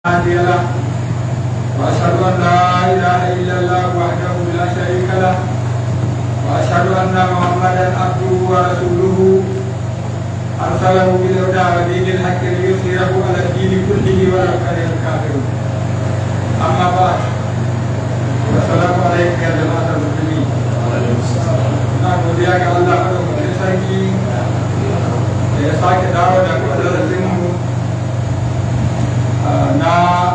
هادي له واشهد ان لا اله الا الله وحده لا شريك له واشهد ان محمدا عبده ورسوله ارسله بالهدى ودين الحق ليظهره على الدين كله ولو كره الكافرون اما بعد والسلام عليكم يا جماعه المسلمين na godiya ga Allah madaukakin sarki da ya sake dawo da darasinmu na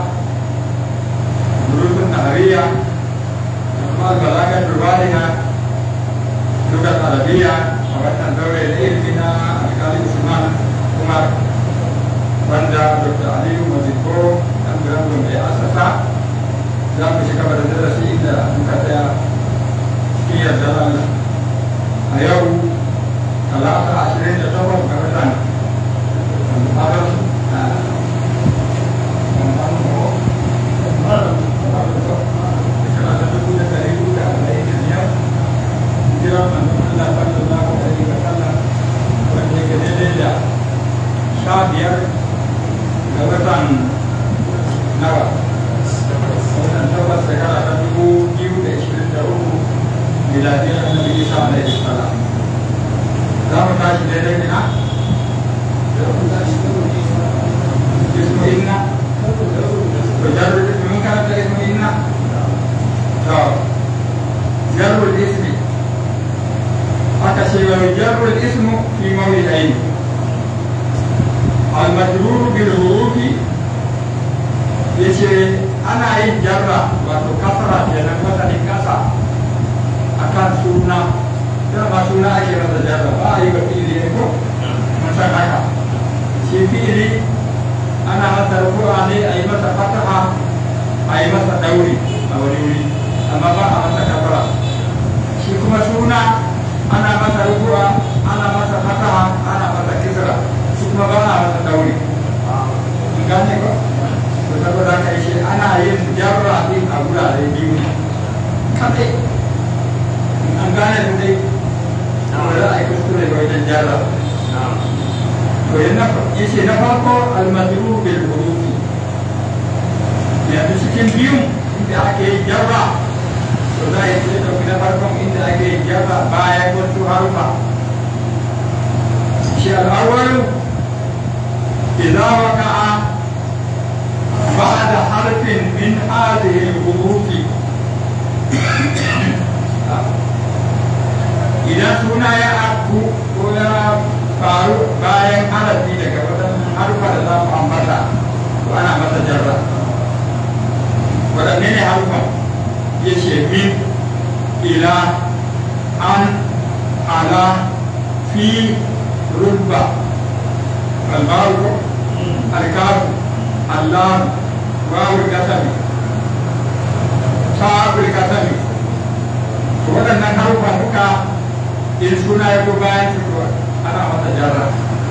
rufin nahariya da kuma albalagar durbaniya duka arabiya a wannan daure da ilimi na alkali usman umar wanda dr aliyu maziko dan birnin mai asasa za mu shiga da darasi da muka tsaya cikin yarda Allah a yau talata ashirin da takwas ga watan Muharram sha biyar ga watan nawa wannan tabbas shekara ta dubu biyu da ishirin da uku miladiyar annabi isa alaihi salam za mu tashi daidai ina ismu inna to jarru ismu mun karanta ismu inna to jarru ismi aka ce wa jarru ismu fi mawdi'ain al-majrur bil hurufi yace ana yin jarra wato kasara kenan wasanin kasa akan suna dama suna ake masa jarra ba a yi ga fi'ili ne ko mun san haka shi fi'ili ana masa rufu'a ne a yi masa fataha a yi masa dauri a wani wuri amma ba a masa kafara shi kuma suna ana masa rufu'a ana masa fataha ana masa kisra shi kuma ba a masa dauri mun gane ko to saboda haka shi ana yin jarra din a wurare biyu ne kadai an gane su dai amma za a yi kuskure ga wajen jarra to yana yace na farko almadru bil hurufi yanzu cikin biyun inda ake yin jarra to za a yi sai dauki na farkon inda ake yin jarra bayan wasu harufa shi al'awwalu idza waqa'a بعد حرف من هذه الحروف idan suna ya aku ko ya faru bayan harafi daga waɗannan harufa da za mu ambata to ana masa jarra waɗanne ne harufa ya ce min ila an ala fi rubba albaru alkafu allah wawul kasami ta'abul kasami waɗannan harufa duka in suna ya ko bayan fitowa ana masa jarra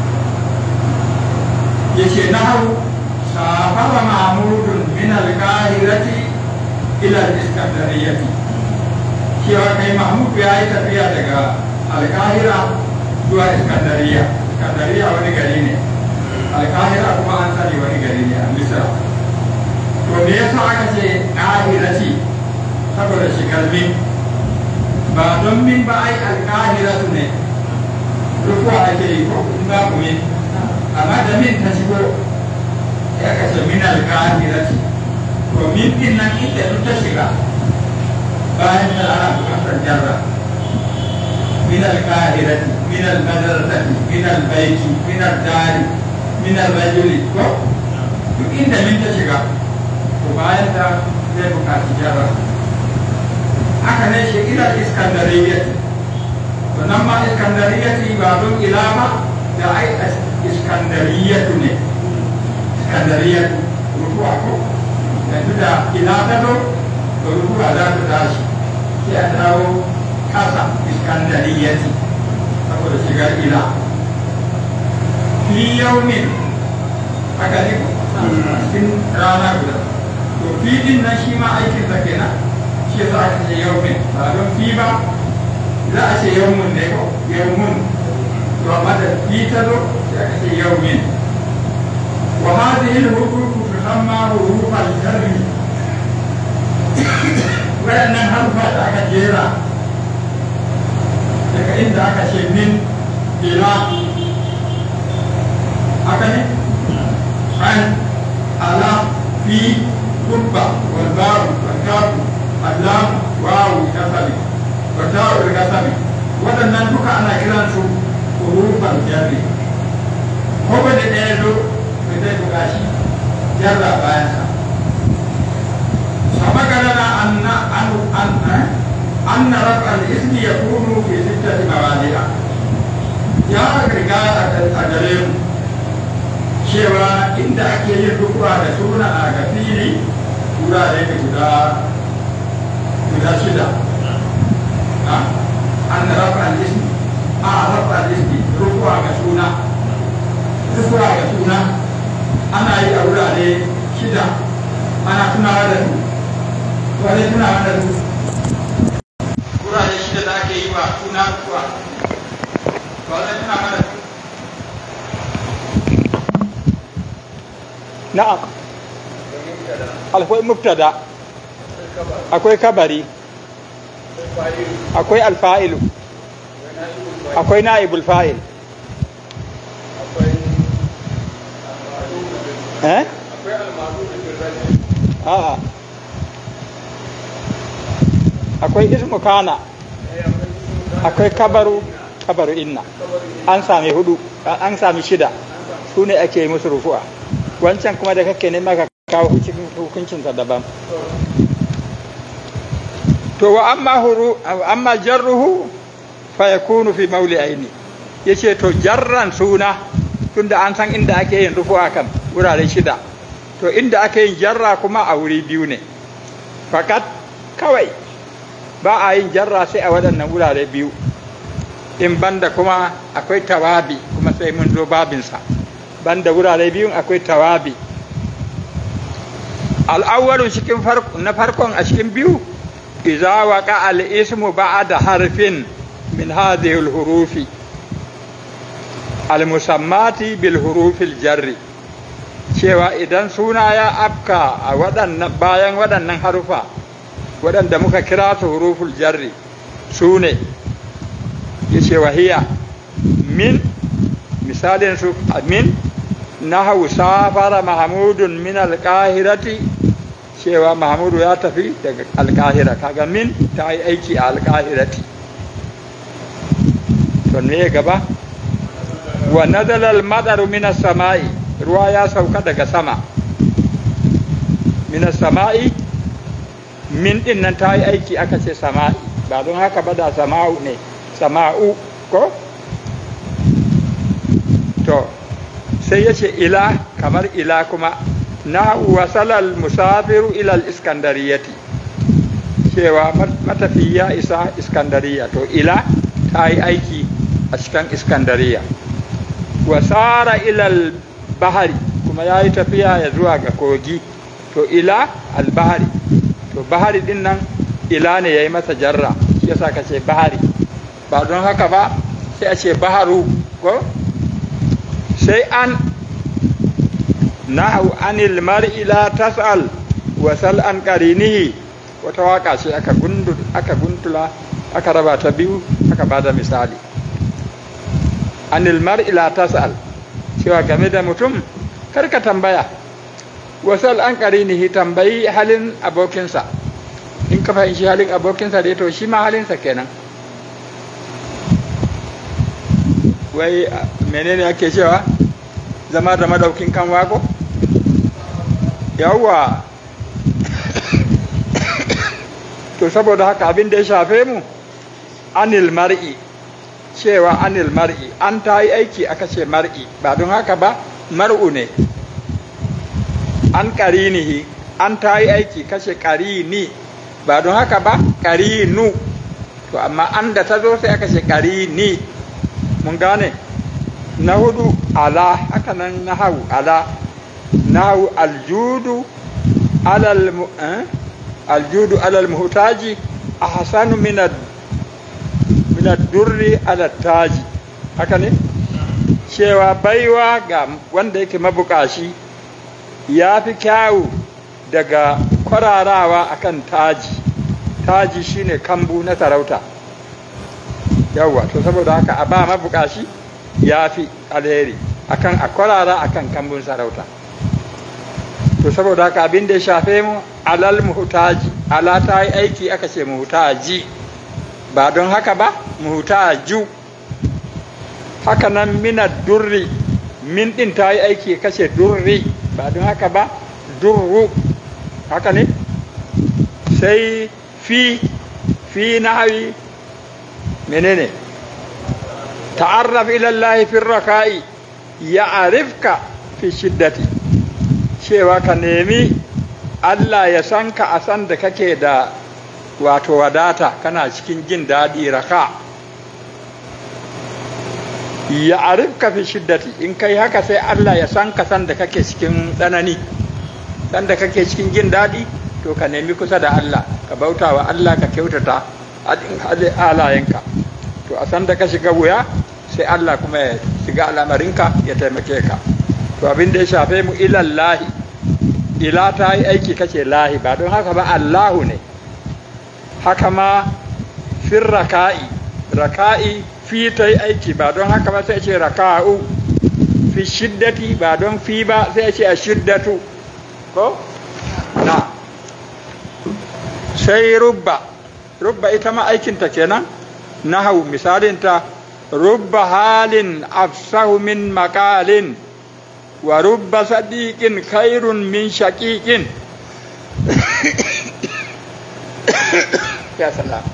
ya ce na hau safara mahmudun min alkahirati ila iskandariyati cewa kai mahmud ya yi tafiya daga alkahira zuwa iskandariya iskandariya wani gari ne alkahira kuma an sani wani gari ne a misra to me yasa aka ce kahirati saboda shigar min ba don min ba ai alkahiratu ne rufuwa ake yi ko in ba ku min amma da min ta shigo ya kace min alkahirati to min din nan inda duk ta shiga bayan da ana bukatar jarra min alkahirati min almadrasati min albayti min aldari min alrajuli ko duk inda min ta shiga to bayan da zai bukaci jarra haka ne shi ila iskandariyyati to nan ma iskandariyyati ba don ila ba da ai iskandariyyatu ne iskandariyyatu rufuwa ko yanzu da ila ta zo to rufuwa za ta tashi sai a dawo kasa iskandariyyati saboda shigar ila fi yaumin haka ne cikin rana guda to fi din nan shi ma aikin sa kenan shi za a ce yaumin ba don fi ba za a ce yaumun ne ko yaumun to amma da fi ta zo sai aka ce yaumin wa hadhihi al-huquq fi tusamma hurufal jarri waɗannan harfa da aka jera daga inda aka ce min ila haka ne an ala fi kubba wal baru wal kafu allam wawu kasami wa ta'ul kasami waɗannan duka ana kiran su hurufan jarri ko ba da ɗaya zo da zai buga shi jarra bayan sa sama galana anna an an anna rafa al-ismi yakunu fi sittati mawadi'a ya riga a gare mu cewa inda ake yin rukuwa da suna a ga fili wurare da guda guda shida an rafa al-ismi a rafa al-ismi rukuwa ga suna rukuwa ga suna ana yi a wurare shida ana tunawa da su wani tunawa da su wurare shida da ake yi wa suna rukuwa wani tunawa da su na'am akwai mubtada akwai kabari akwai alfa'ilu akwai na'ibul fa'il eh a'a akwai ismu kana akwai kabaru kabaru inna an sami hudu an sami shida su ne ake musu rufu'a wancan kuma da kake nema ka kawo cikin hukuncinsa daban to wa amma huru amma jarruhu fa yakunu fi mauli aini yace to jarran suna tunda an san inda ake yin rufu'a kan wurare shida to inda ake yin jarra kuma a wuri biyu ne fakat kawai ba a yin jarra sai a waɗannan wurare biyu in banda kuma akwai tawabi kuma sai mun zo babinsa banda wurare biyun akwai tawabi al'awwalu cikin na farkon a cikin biyu iza waqa al-ismu ba'da harfin min hadhihi al-hurufi al-musammati bil hurufil jarri cewa idan suna ya afka a waɗannan bayan waɗannan harufa waɗanda muka kira su huruful jarri su ne ya ce wahiya min misalin su min nahawu safara mahamudun min alƙahirati cewa mahamudu ya tafi daga alƙahira kaga min ta yi aiki a alƙahirati to ne gaba wa nazalal madaru min sama'i ruwa ya sauka daga sama min sama'i min din nan ta yi aiki aka ce sama'i ba don haka ba da sama'u ne sama'u ko to sai ya ce ila kamar ila kuma na wasalal musafiru ilal iskandariyati cewa matafi ya isa iskandariya to ila ta yi aiki a cikin iskandariya wasara ilal bahari kuma ya yi tafiya ya zuwa ga kogi to ila albahari to bahari din nan ila ne ya yi masa jarra shi yasa ka ce bahari ba don haka ba sai a ce baharu ko sai an nahu anil mar'i la tas'al wa sal an qarinihi wata waka ce aka gundu aka guntula aka raba ta biyu aka bada misali anil mar'i la tas'al cewa game da mutum kar ka tambaya wasal an qarinihi tambayi halin abokinsa in ka fahimci halin abokinsa dai to shi ma halinsa kenan wai menene ake cewa zama da madaukin kan wako yawwa to saboda haka abin da ya shafe mu anil mar'i cewa anil mar'i an ta yi aiki aka ce mar'i ba don haka ba mar'u ne an karinihi an ta yi aiki kashe karini ba don haka ba karinu to amma an da ta zo sai aka ce karini mun gane na hudu ala haka nan na hau ala na hau aljudu alal eh? aljudu alal muhtaji a hasanu minad durri ala taji haka ne cewa baiwa ga wanda yake mabukashi ya fi kyawu daga kwararawa akan taji taji shine kambu na sarauta yawwa to saboda haka a ba mabukashi ya fi alheri akan a kwarara akan kambun sarauta to saboda haka abin da ya shafe mu alal muhtaji ala ta yi aiki aka ce muhtaji ba don haka ba muhtaju haka nan mina durri min din ta yi aiki kashe durri ba don haka ba durru haka ne sai fi fi nahawi menene ta'arraf ila Allah fi raka'i ya'rifka fi shiddati cewa ka nemi Allah ya san ka a san da kake da wato wadata kana cikin jin daɗi raka ya arifka fi shiddati in kai haka sai Allah ya san ka san da kake cikin tsanani san da kake cikin jin daɗi to ka nemi kusa da Allah ka bauta wa Allah ka kyautata halayenka to a san da ka shiga wuya sai Allah kuma ya shiga al'amarinka ya taimake ka to abin da ya shafe mu ilallahi ila ta yi aiki kace lahi ba don haka ba Allahu ne haka ma fir raka'i raka'i fi ta yi aiki ba don haka ba sai ce raka'u fi shiddati ba don fi ba sai ce a shiddatu ko na sai rubba rubba ita ma aikinta kenan nahau misalinta rubba halin afsahu min makalin wa rubba sadiqin khairun min shaqiqin ya salam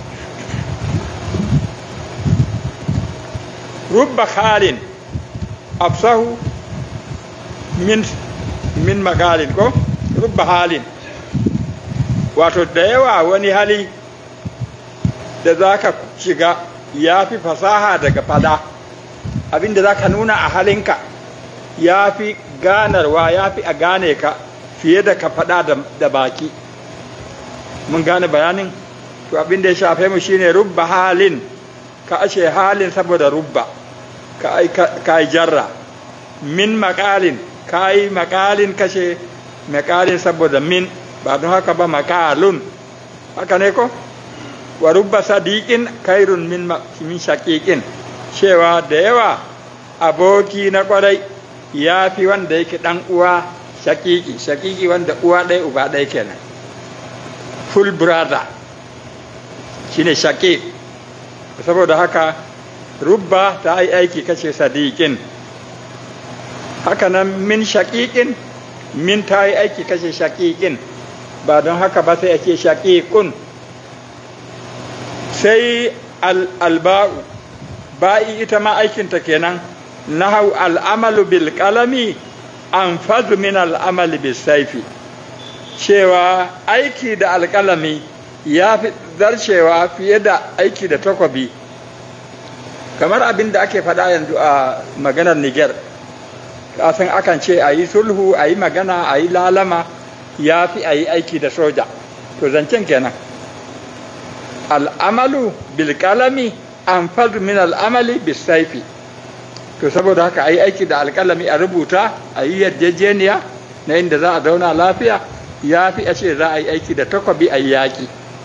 rubba halin afsahu min min makalin ko rubba halin wato da yawa wani hali da za ka shiga ya fi fasaha daga fada abinda za ka nuna a halinka ya fi ganarwa ya fi a gane ka fiye da ka fada da baki mun gane bayanin to abinda ya shafe mu shine rubba halin ka ashe halin saboda rubba ka yi jarra min makalin ka yi makalin kashe makalin saboda min ba don haka ba makalun haka ne ko wa rubba sadiqin kairun min min shaqiqin cewa da yawa aboki na kwarai ya fi wanda yake dan uwa shaqiqi shaqiqi wanda uwa ɗaya uba ɗaya kenan full brother shine shaqiq saboda haka rubba ta yi aiki kace sadiqin haka nan min shaqiqin min ta yi aiki kace shaqiqin ba don haka ba sai ake shaqiqun sai alba'u ba'i ita ma aikinta kenan nahau al'amalu bil qalami an fadu min al'amali bis saifi cewa aiki da alƙalami ya fi zarcewa fiye da aiki da takwabi kamar abin da ake faɗa yanzu a maganar niger kasan akan ce a yi sulhu a yi magana a yi lalama ya fi a yi aiki da soja to zancen kenan al'amalu bilkalami an fadu min al'amali bisaifi to saboda haka a yi aiki da alkalami a rubuta a yi yarjejeniya na inda za a zauna lafiya ya fi a ce za a yi aiki da takwabi a yi yaƙi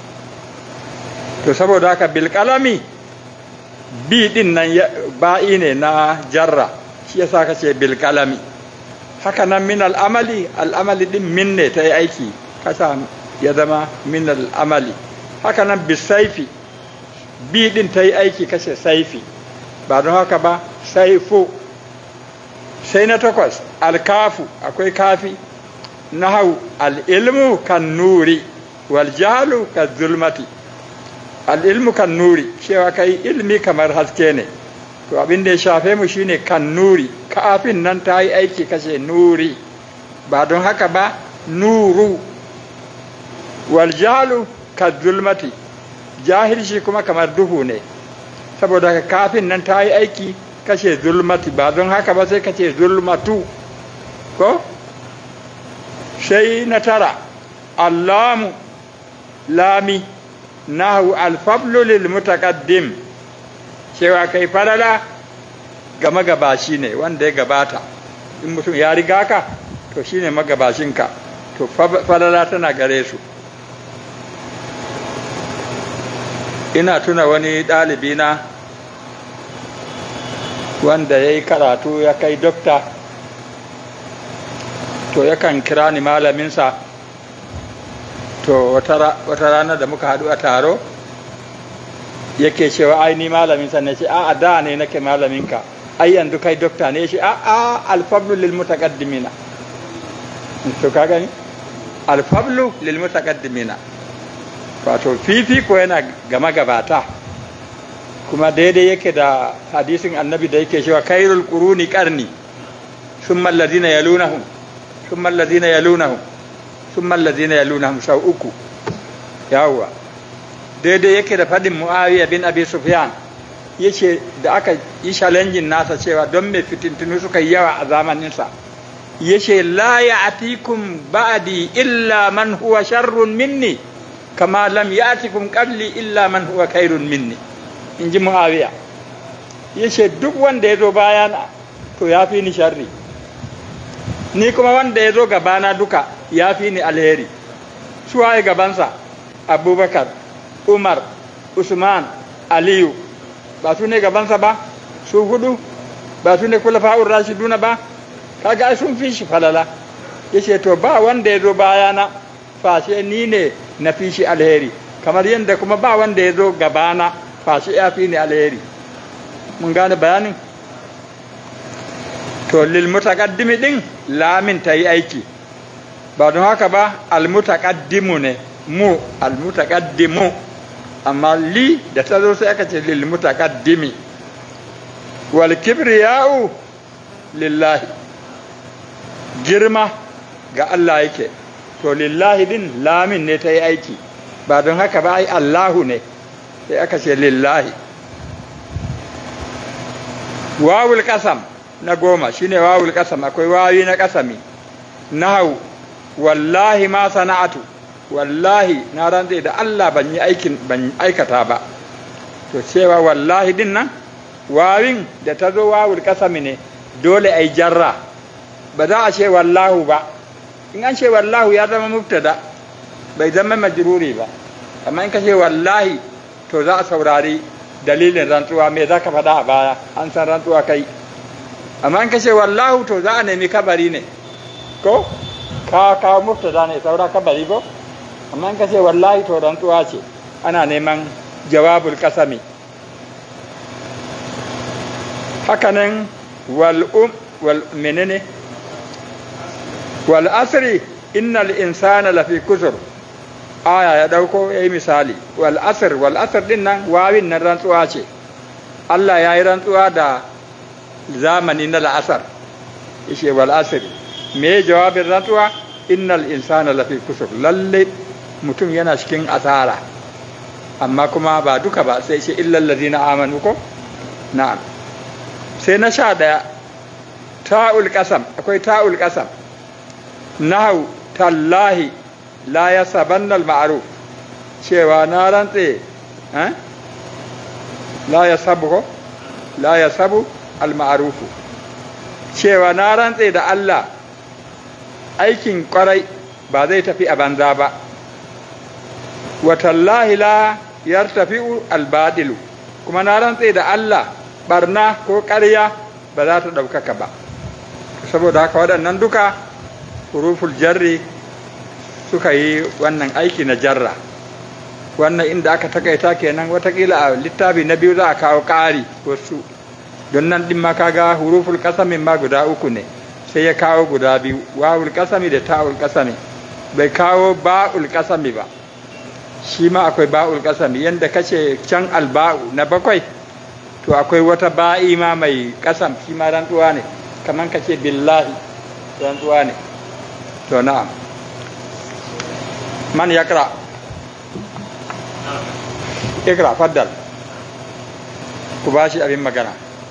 to saboda haka bilkalami bi din nan ba'i ne na jarra shi yasa ka ce bilkalami haka nan min al'amali al'amali din min ne ta yi aiki kasa ya zama min al'amali haka nan bisaifi bi din ta yi aiki kashe saifi ba don haka ba saifu sai na takwas alkafu akwai kafi nahau al'ilmu kan nuri wal jahalu kan zulmati al'ilmu kan nuri cewa kai ilmi kamar haske ne to abin da ya shafe mu shine kan nuri kafin nan ta yi aiki kashe nuri ba don haka ba nuru wal jahalu ka zulmati jahilci kuma kamar duhu ne saboda haka kafin nan ta yi aiki kashe zulmati ba don haka ba sai kace zulmatu ko sai na tara allamu lami nahu alfablu lil mutaqaddim cewa kai falala gama gabashi ne wanda ya gabata in mutum ya riga ka to shine magabashinka to falala tana gare su ina tuna wani ɗalibi na wanda ya yi karatu ya kai dokta to yakan kira ni malaminsa to wata rana da muka haɗu a taro yake cewa ai ni malaminsa ne ce a da ne nake malaminka ai yanzu kai dokta ne shi a a alfablu lil mutaqaddimina to ka gani alfablu lil mutaqaddimina wato fifiko yana gama gabata kuma daidai yake da hadisin annabi da yake cewa kairul quruni qarni thumma alladhina yalunahum thumma alladhina yalunahum thumma alladhina yalunahum sau uku yawwa daidai yake da fadin muawiya bin abi sufyan yace da aka yi challenging nasa cewa don me fitintunu suka yi yawa a zamaninsa yace la ya'tikum ba'di illa man huwa sharrun minni kama lam ya'tikum qabli illa man huwa khairun minni in ji muawiya yace duk wanda ya zo bayana to ya fi ni sharri ni kuma wanda ya zo gabana duka ya fi ni alheri su waye gabansa abubakar umar usman aliyu ba su ne gabansa ba su hudu ba su ne kula fa'ur rashiduna ba kaga sun fi shi falala yace to ba wanda ya zo bayana fashe ni ne na fi shi alheri kamar yadda kuma ba wanda ya zo gabana fashe ya fi ni alheri mun gane bayanin to lil mutaqaddimi din lamin ta yi aiki ba don haka ba al mutaqaddimu ne mu al mutaqaddimu amma li da ta zo sai aka ce lil mutaqaddimi wal kibriya'u lillahi girma ga Allah yake to lillahi din lamin ne ta yi aiki ba don haka ba ai Allahu ne sai aka ce lillahi wawul kasam na goma shine wawul kasam akwai wawi na kasami nahau wallahi ma sana'atu wallahi na rantse da Allah ban yi aikin ban aikata ba to cewa wallahi din nan wawin da ta zo wawul kasami ne dole ai jarra ba za a ce wallahu ba in an ce wallahu ya zama mubtada bai zama majruri ba amma in ka ce wallahi to za a saurari dalilin rantsuwa me za ka faɗa a baya an san rantsuwa kai amma in ka ce wallahu to za a nemi kabari ne ko ka kawo mubtada ne saura kabari ko amma in ka ce wallahi to rantsuwa ce ana neman jawabul kasami hakanan wal um wal menene wal asri innal insana lafi kusur aya ya dauko yayi misali wal asr wal asr din nan wawin nan rantsuwa ce Allah ya yi rantsuwa da zamani na la'asar yace wal asr me jawabin rantsuwa innal insana lafi kusur lalle mutum yana cikin asara amma kuma ba duka ba sai ce illal ladina amanu ko na'am sai na sha daya ta'ul qasam akwai ta'ul qasam nahu tallahi la ya sabannal ma'aruf cewa na rantse la ya sabu ko la ya sabu al-ma'arufu cewa na rantse da Allah aikin kwarai ba zai tafi a banza ba wa tallahi la yartafi'u al-badilu kuma na rantse da Allah barna ko ƙarya ba za ta ɗaukaka ba saboda haka waɗannan duka huruful jarri suka yi wannan aiki na jarra wannan inda aka takaita kenan watakila a littafi na biyu za a kawo ƙari wasu don nan ɗin ma kaga huruful ƙasamin ma guda uku ne sai ya kawo guda biyu wawul ƙasami da ta'ul ƙasami bai kawo ba'ul ƙasami ba shi ma akwai ba'ul ƙasami yadda kace can alba'u na bakwai to akwai wata ba'i ma mai ƙasam shi ma rantsuwa ne kamar kace billahi rantsuwa ne to na'am man yakra ikra faddal ku ba shi abin magana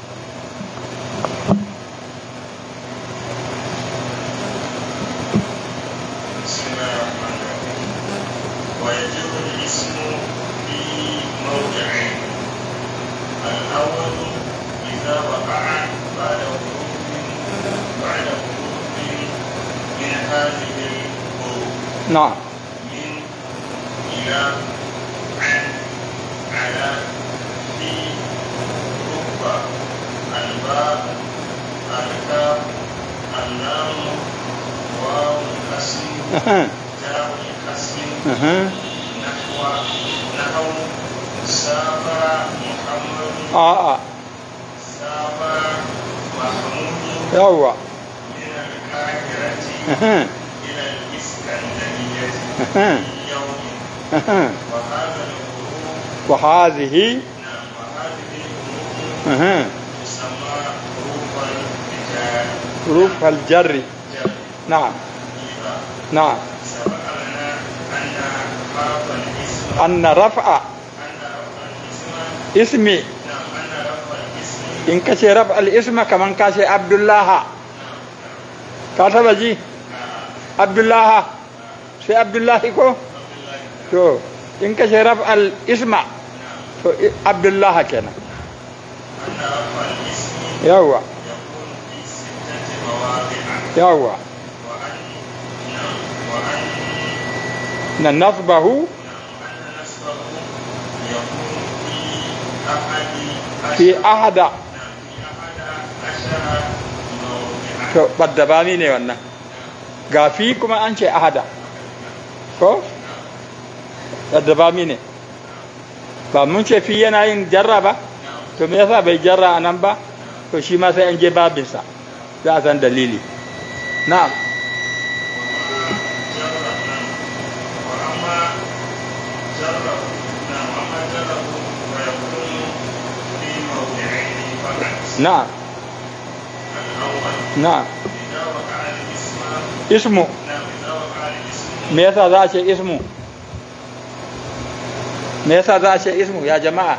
ويجب الاسم في موضعين الأول إذا وقع بعد حروف بعد حروف na'am من إلى عن على في رب الباء الكاف اللام واو القسم Aha, تاء القسم aha. نحو نحو سافر محمد a'a سافر محمود yawwa من القاهرة Aha, إلى الإسكندرية aha, في يوم aha. وهذا الغروب wa hadhihi نعم وهذه الغروب aha, تسمى غروب الرجال huruf al-jarri na'am إذا na'am سبق لنا أن رفع الاسم anna raf'a أن رفع الاسم ismi نعم أن رفع الاسم in ka ce raf al-isma kaman ka ce abdullaha ka taba ji abdullaha sai abdullahi ko to in ka ce raf al-isma to i- abdullaha kenan أن رفع الاسم yawwa يكون في ستة مواضع yawwa وأن نعم وأن na nasbahu نعم أن نسبه يكون في أحد fi عشر ahada نعم في أحد عشر موضعا to baddabami ne wannan ga fi kuma an ce ahada ko baddabami ne ba mun ce fi yana yin jarra ba to me yasa bai jarra a nan ba to shi ma sai an je babinsa za a san dalili na'am وأما جره نعم وأما جره فيكون في موضعين فقط na'am الأول na'am إذا وقع الاسم ismu نعم إذا وقع الاسم me yasa za a ce ismu me yasa za a ce ismu ya jama'a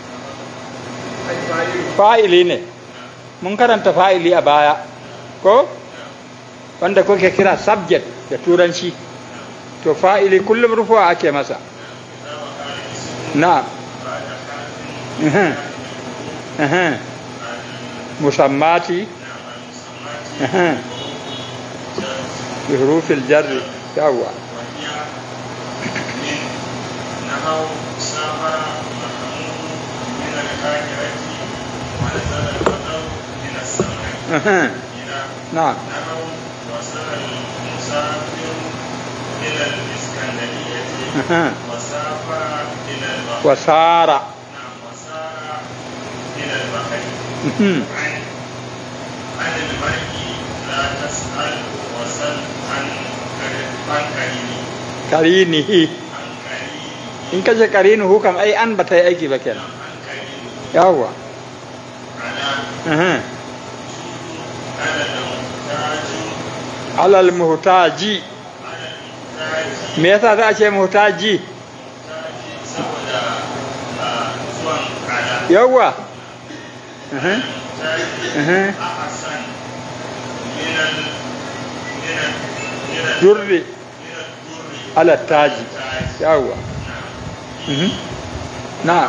fa'ili ne mun karanta fa'ili a baya ko wanda kuke kira subject da turanci to fa'ili kullum rufuwa ake masa إذا وقع الاسم na بعد حرف Mhm. Mhm. musammati نعم المسمات Mhm. جر bi hurufil jarri yawwa وهي من نحو سافر محمود من القاهرة ونزل المطر من السماء Mhm. إلى na'am نحو وصل المسافر إلى الإسكندرية Mhm. وسافر إلى البحر wasara نعم وسار إلى البحر Mhm. عن عن المرء لا تسأل وسل عن عن قرينه karinihi عن قرينه in kace karinuhu kam ai an bata yi aiki ba kenan عن قرينه yawwa على Mhm. على المحتاج alal muhtaji على المحتاج me yasa za a ce muhtaji محتاج saboda ah, zuwan على yawwa Mhm. المحتاج Mhm. أحسن من ال من ال من ال durri من الدر ala taji التاج yawwa Mhm. na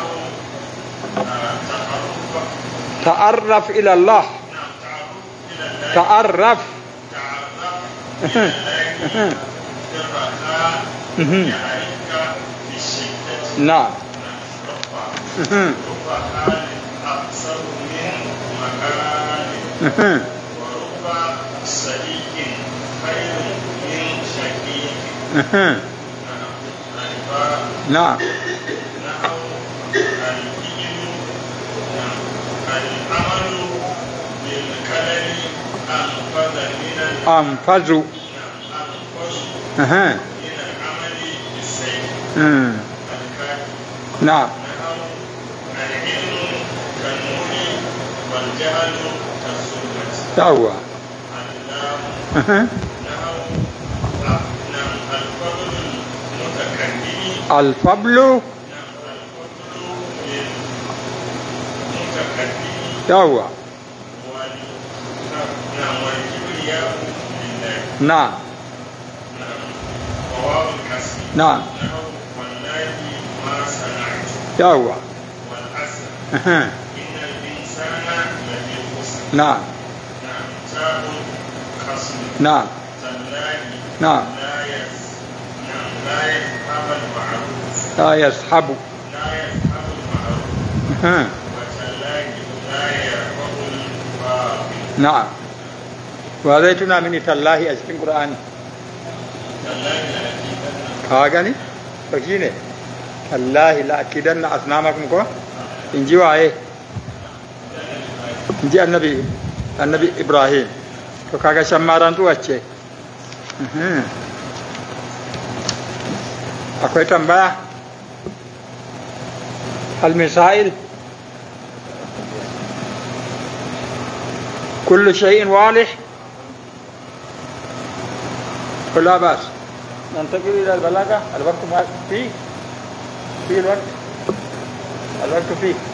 ta'arraf ila Allah ta'arraf Mhm. na Mhm. Mhm. Mhm. na العمل بالقدر أنفذ من ال- anfazu أنفذ Mhm. من العمل بالسيف Mhm. الكافي na نحو العلم كالنور والجهل كالظلمة yawwa اللام Mhm. نحو نعم الفضل المتكلم alfablu نعم الفضل للمتكلم yawwa وال نعم والكبرياء لله na نعم وواو الكسر na نحو والله ما صنعت yawwa والعسل Mhm. إن الإنسان لفي خسر na نعم تاء خصم na تالله na لا يس لا يصحب لا يصحب المعروف ها. وتالله لا يرفع الباطل نعم وهذا تنا من تالله أجل القرآن تالله لأكيدن ka gani to shine wallahi la akidanna asnamakum ko in ji waye in ji annabi annabi ibrahim to kaga shan marantuwa ce Mhm. akwai tambaya hal misail كل شيء واضح ولا بأس ننتقل إلى البلاغة الوقت ما فيه في الوقت الوقت فيه